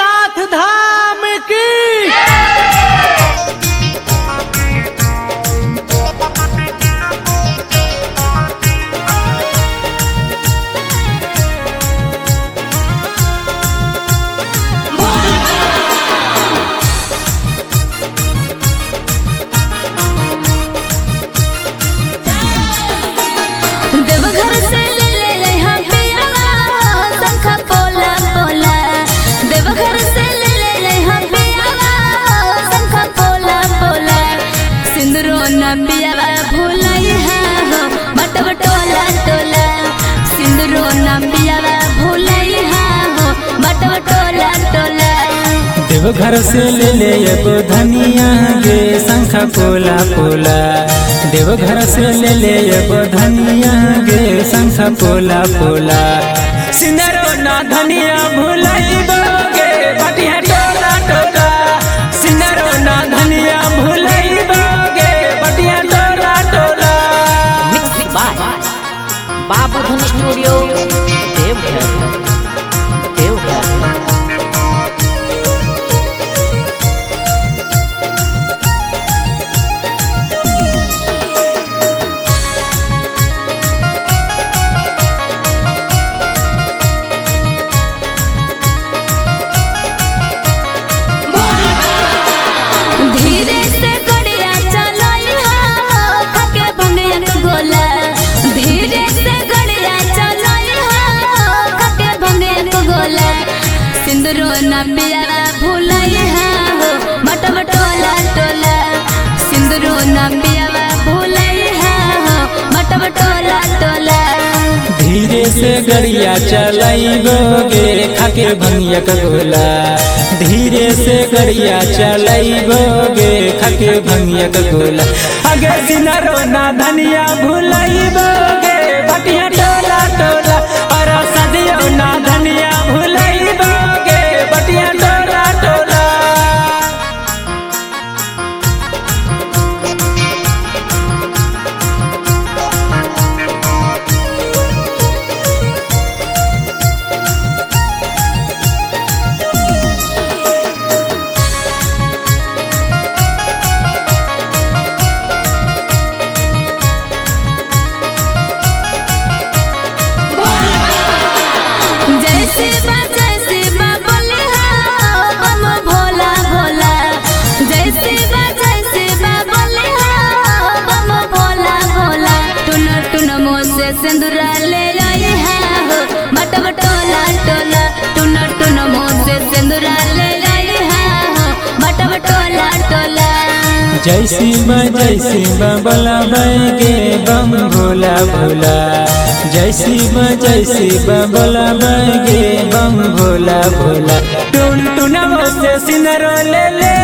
बैजनाथ धाम की देवघर से ले ले यहाँ पियावा शंख पोला पोला देवघर से ले ले यहाँ पियावा शंख पोला पोला सिंदूरो न पियावा भूलई हो बटव टोला टोला सिंदूरो न पियावा भूलई हो बटव टोला टोला देवघर से ले ले एगो धनिया गे शंख पोला पोला देवघर से ले ले एगो धनिया गे शंख पोला पोला सिंदरो ना धनिया भुलैबो गे बटिया टोला टोला सिंदरो ना धनिया भुलैबो गे बटिया टोला टोला Mixed by Babu Dhun Studio, Devghar. Devghar. धीरे से गड़िया चलाई हो थके भंगिया के गोला धीरे से गड़िया चलाई हो थके भंगिया के गोला सिंदूरो न पिया भूलई हो मटम टोला टोला सिंदूरो न पिया भूलई हो मटम टोला टोला धीरे से गड़िया चलाइबो गे खाके भंगिया का गोला धीरे से गड़िया चलाइबो गे खाके भंगिया का गोला आगे सिनरो ना धनिया भुलाइबो गे बटिया टोला टोला और सदियो ना धनिया भुलाइबो गे बटिया टोला टोला जैसे बा जैसे बा बोले हो बम भोला भोला जैसे बा जैसे बा बोले हो बम भोला भोला टुन टुन मो से सिंदूरा ले आई हो मटम टोला टोला टुन टुन मो से सिंदूरा ले आई हो मटम टोला टोला जैसी बा जैसी बा बोला गे बम भोला भोला जैसी बा जैसी बा बोला गे बम भोला भोला टुन टुन से सिनरो ले ले